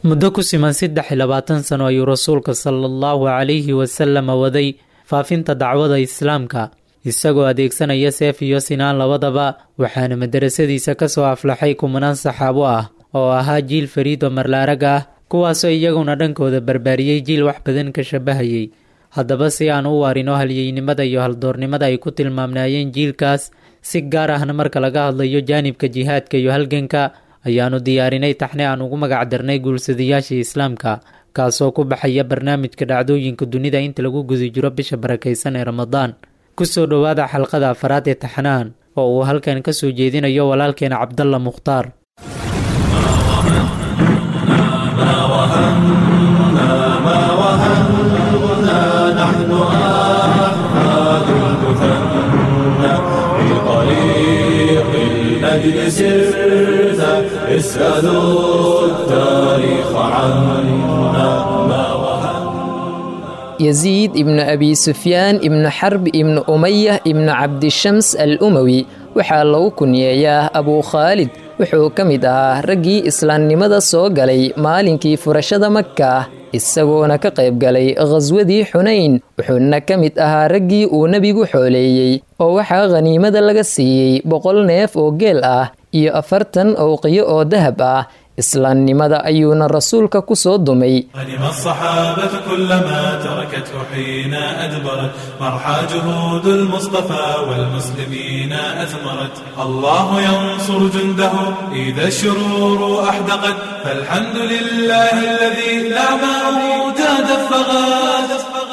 muddo ku siman saddex iyo labaatan sano ayuu rasuulka sala allahu calayhi wasalama waday faafinta dacwada islaamka isagoo adeegsanaya seef iyo sinaan labadaba waxaana madarasadiisa ka soo aflaxay kumanaan saxaabo ah oo ahaa jiil fariido marlaarag ah kuwaasoo iyaguna dhankooda barbaariyey jiil wax badan ka shabahayay haddaba si aan u waarino halyeynimada iyo haldoornimada ay ku tilmaamnaayeen jiilkaas si gaar ahna marka laga hadlayo jaanibka jihaadka iyo halganka ayaanu diyaarinay taxne aan ugu magac darnay guulsadayaashii islaamka kaasoo ku baxaya barnaamijka dhacdooyinka dunida inta lagu guda jiro bisha barakaysan ee ramadaan kusoo dhowaada xalqada afaraad ee taxnahan oo uu halkan ka soo jeedinayo walaalkeena cabdalla mukhtaar الأجل سرت اسألوا التاريخ عنا ما يزيد ابن أبي سفيان ابن حرب ابن أمية ابن عبد الشمس الأموي waxaa lagu kunyeeyaa abuu khaalid wuxuu ka mid ahaa raggii islaamnimada soo galay maalinkii furashada maka isagoona ka qayb galay khaswadii xunayn wuxuuna ka mid ahaa raggii uu nebigu xooleeyey oo waxaa khaniimada laga siiyey boqol neef oo geel ah iyo afartan owqiyo oo dahab ah islaamnimada ayuuna rasuulka ku soo dumay غنم الصحابة كلما تركته حين أدبرت مرحى جهود المصطفى والمسلمين أثمرت الله ينصر جنده إذا الشرور أحدقت فالحمد لله الذي لا موت دفغت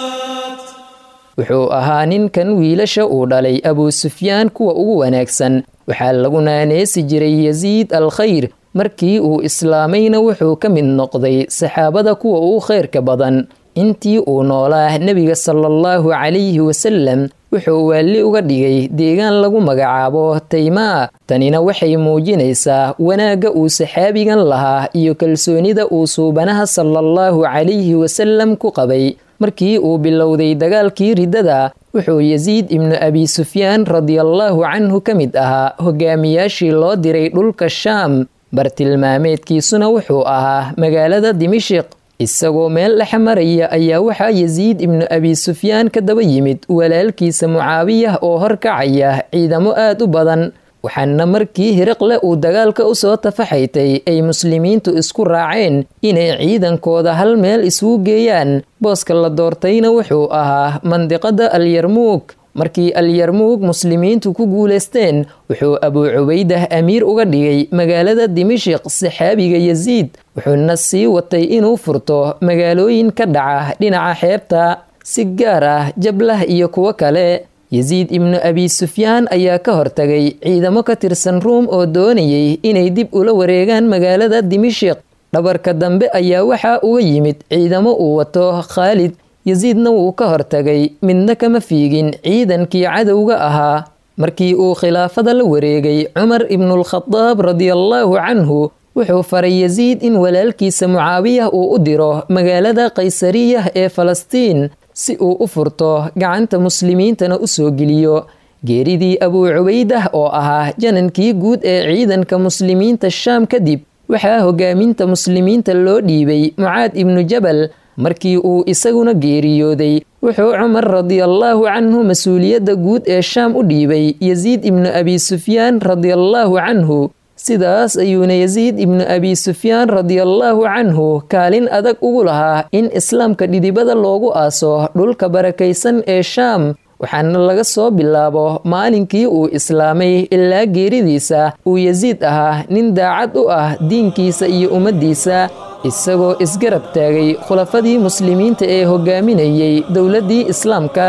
wuxuu ahaa ninkan wiilasha uu dhalay abuu sufyaan kuwa ugu wanaagsan waxaa lagu naaneesi jiray yasiid al khayr markii uu islaamayna wuxuu ka mid noqday saxaabada kuwa ugu khayrka badan intii uu noolaa nebiga sala allahu calayhi wasalam wuxuu waalli uga dhigay deegaan lagu magacaabo taymaa tanina waxay muujinaysaa wanaagga uu saxaabigan lahaa iyo kalsoonida uu suubanaha sala allahu calayhi wasalam ku qabay markii uu bilowday dagaalkii riddada wuxuu yasiid ibnu abi sufyaan radiallahu canhu ka mid ahaa hogaamiyaashii loo diray dhulka shaam bartilmaameedkiisuna wuxuu ahaa magaalada dimishiq isagoo meel dhexe maraya ayaa waxaa yasiid ibnu abi sufyaan ka daba yimid walaalkiisa mucaawiyah oo horkacaya ciidamo aad u badan waxaana markii hiriqle uu dagaalka u soo tafaxaytay ay muslimiintu isku raaceen inay ciidankooda hal meel isugu geeyaan booska la doortayna wuxuu ahaa mandiqada alyarmuug markii alyarmuug muslimiintu ku guulaysteen wuxuu abuu cubaydah amiir uga dhigay magaalada dimishiq saxaabiga yasiid wuxuuna sii watay inuu furto magaalooyin ka dhaca dhinaca xeebta si gaar ah jablah iyo kuwo kale yasiid ibnu abi sufyaan ayaa ka hortagay ciidamo ka tirsan ruum oo doonayay inay dib ula wareegaan magaalada dimishiq dhabarka dambe ayaa waxaa uga yimid ciidamo uu wato khaalid yasiidna wuu ka hortagay midna kama fiigin ciidankii cadowga ahaa markii uu khilaafada la wareegay cumar ibnulkhadaab radiallahu canhu wuxuu faray yasiid in walaalkiisa mucaawiyah uu u diro magaalada kaysariyah ee falastiin si uu u furto gacanta muslimiintana u soo geliyo geeridii abuu cubaydah oo ahaa janankii guud ee ciidanka muslimiinta shaam kadib waxaa hogaaminta muslimiinta loo dhiibay mucaad ibnu jabal markii uu isaguna geeriyooday wuxuu cumar radiallahu canhu mas-uuliyadda guud ee shaam u dhiibay yasiid ibnu abi sufyaan radiallahu canhu sidaas ayuuna yasiid ibnu abi sufyaan radiallahu canhu kaalin adag ugu lahaa in islaamka dhidibada loogu aaso dhulka barakaysan ee shaam waxaana laga soo bilaabo maalinkii uu islaamay ilaa geeridiisa uu yasiid ahaa nin daacad u ah diinkiisa iyo ummaddiisa isagoo isgarab taagay khulafadii muslimiinta ee hogaaminayay dowladdii islaamka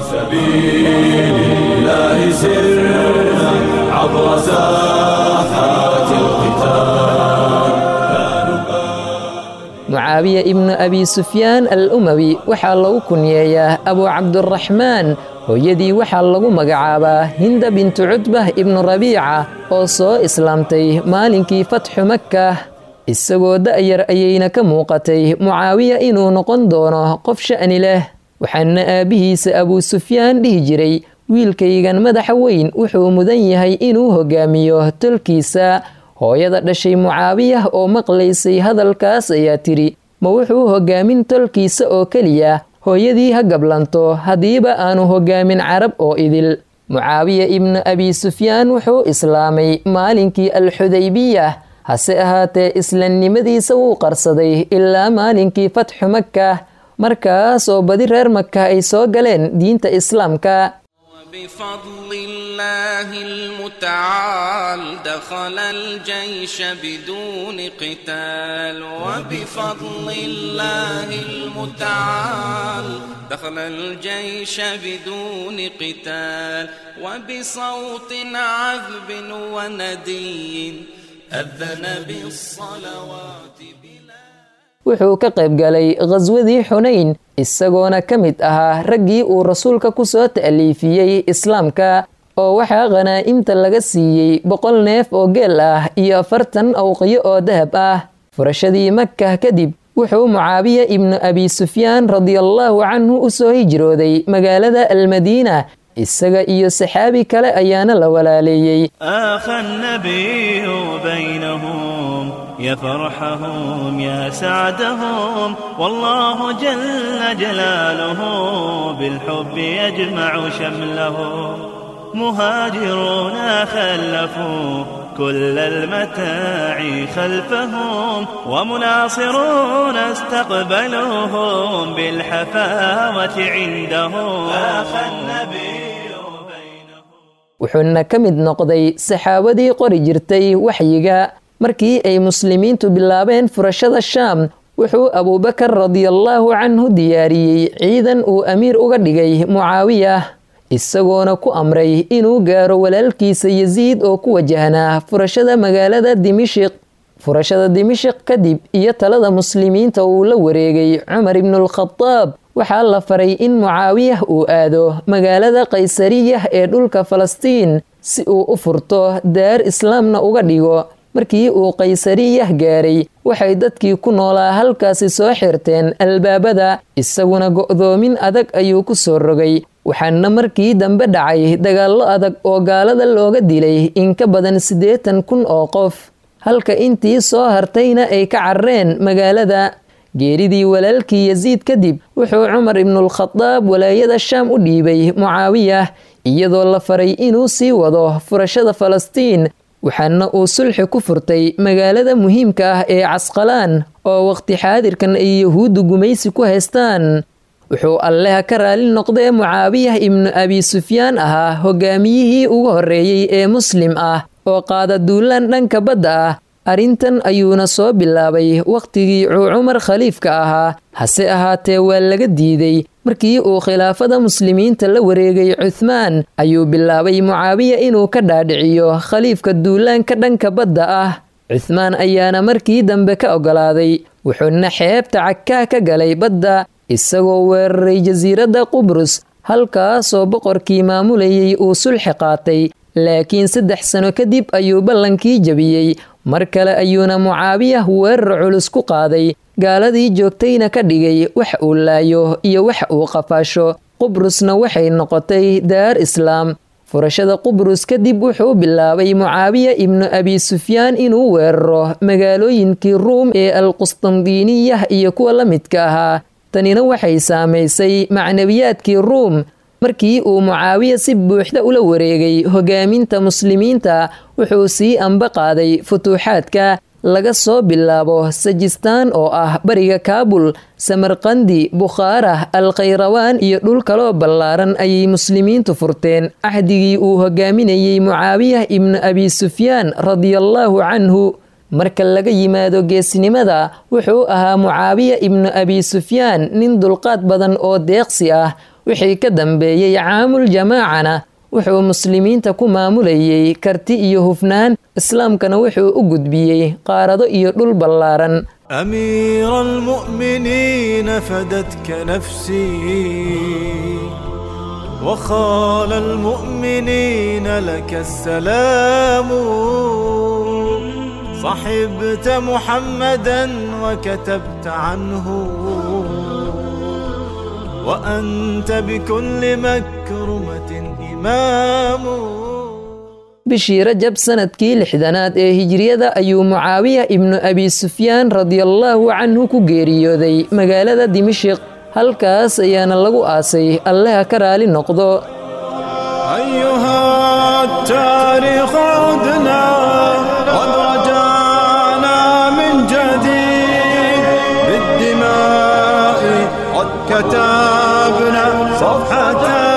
mucaawiya ibnu abi sufyaan al umawi waxaa lagu kunyeeyaa abuu cabduraxmaan hooyadii waxaa lagu magacaabaa hinda bintu cutbah ibnu rabiica oo soo islaamtay maalinkii fatxu makka isagoo da'yar ayayna ka muuqatay mucaawiya inuu noqon doono qof sha'ni leh waxaana aabbihiisa abuu sufyaan dhihi jiray wiilkaygan madaxa weyn wuxuu mudan yahay inuu hogaamiyo tolkiisa hooyada dhashay mucaawiyah oo maqlaysay hadalkaas ayaa tidhi ma wuxuu hogaamin tolkiisa oo keliya hooyadii ha gablanto haddiiba aanu hogaamin carab oo idil mucaawiya ibnu abi sufyaan wuxuu islaamay maalinkii alxudaybiyah hase ahaatee islaamnimadiisa wuu qarsaday ilaa maalinkii fatxu maka markaas oo badi reer maka ay soo galeen diinta islaamka بفضل الله المتعال دخل الجيش بدون قتال وبفضل الله المتعال دخل الجيش بدون قتال وبصوت عذب وندي أذن بالصلوات wuxuu ka qayb galay khaswadii xunayn isagoona ka mid ahaa raggii uu rasuulka ku soo ta'liifiyey islaamka oo waxaa khanaa'imta laga siiyey boqol neef oo geel ah iyo afartan awqiyo oo dahab ah furashadii makah kadib wuxuu mucaawiya ibnu abi sufyaan radiallaahu canhu u soo hijrooday magaalada almadiina isaga iyo saxaabi kale ayaana la walaaleeyey يا فرحهم يا سعدهم والله جل جلاله بالحب يجمع شملهم مهاجرون خلفوا كل المتاع خلفهم ومناصرون استقبلوهم بالحفاوة عندهم آخى النبي wuxuuna ka mid noqday saxaabadii qori jirtay waxyiga markii ay muslimiintu bilaabeen furashada shaam wuxuu abuubakar radiallaahu canhu diyaariyey ciidan uu amiir uga dhigay mucaawiyah isagoona ku amray inuu gaaro walaalkiisa yasiid oo ku wajahnaa furashada magaalada dimishiq furashada dimishiq kadib iyo talada muslimiinta uu la wareegay cumar ibnulkhadaab waxaa la faray in mucaawiyah uu aado magaalada qaysariyah ee dhulka falastiin si uu u furto daar islaamna uga dhigo markii uu qaysariyah gaaray waxay dadkii ku noolaa halkaasi soo xirteen albaabada isaguna go'doomin adag ayuu ku soo rogay waxaana markii dambe dhacay dagaallo adag oo gaalada looga dilay in ka badan siddeetan kun oo qof halka intii soo hartayna ay ka carreen magaalada geeridii walaalkii yasiid kadib wuxuu cumar ibnulkhadaab walaayada shaam u dhiibay mucaawiyah iyadoo la faray inuu sii wado furashada falastiin waxaana uu sulxi ku furtay magaalada muhiimka ah ee casqalaan oo waqti xaadirkan ay yahuuddu gumaysi ku haystaan wuxuu alleha ka raali noqdee mucaawiyah ibnu abi sufyaan ahaa hogaamiyihii ugu horreeyey ee muslim ah oo qaada duulaan dhanka badda ah arrintan ayuuna soo bilaabay wakhtigii cuu cumar khaliifka ahaa hase ahaatee waa laga diiday markii uu khilaafada muslimiinta la wareegay cuthmaan ayuu bilaabay mucaawiya inuu ka dhaadhiciyo khaliifka duulaanka dhanka badda ah cuthmaan ayaana markii dambe ka oggolaaday wuxuuna xeebta cagkaa ka galay badda isagoo weeraray jasiiradda qubrus halkaasoo boqorkii maamulayay uu sulxi qaatay laakiin saddex sano kadib ayuu ballankii jabiyey mar kale ayuuna mucaawiyah weerar culus ku qaaday gaaladii joogtayna ka dhigay wax uu laayo iyo wax uu qafaasho qubrusna waxay noqotay daar islaam furashada qubrus kadib wuxuu bilaabay mucaawiya ibnu abi sufyaan inuu weeraro magaalooyinkii ruum ee alqustandiiniyah iyo kuwa la midka ahaa tanina waxay saamaysay macnawiyaadkii ruum markii uu mucaawiya si buuxda ula wareegay hogaaminta muslimiinta wuxuu sii amba qaaday futuuxaadka laga soo bilaabo sajistaan oo ah bariga kaabul samarqandi bukhaara alkhayrawaan iyo dhul kaloo ballaaran ayay muslimiintu furteen axdigii uu hogaaminayey mucaawiyah ibnu abi sufyaan radiallaahu canhu marka laga yimaado geesnimada wuxuu ahaa mucaawiya ibnu abi sufyaan nin dulqaad badan oo deeqsi ah wixii ka dambeeyey caamul jamaacana wuxuu muslimiinta ku maamulayey karti iyo hufnaan islaamkana wuxuu u gudbiyey qaarado iyo dhul ballaaran أمير المؤمنين فدتك نفسي وخال المؤمنين لك السلام صحبت محمدا وكتبت عنه وأنت بكل مكرمة إمام bishii rajab sanadkii lixdanaad ee hijriyada ayuu mucaawiya ibnu abi sufyaan radiallaahu canhu ku geeriyooday magaalada dimashiq halkaas ayaana lagu aasay allaha ka raali noqdo أيها التاريخ عدنا قد رجعنا من جديد بالدماء قد كتبنا صفحة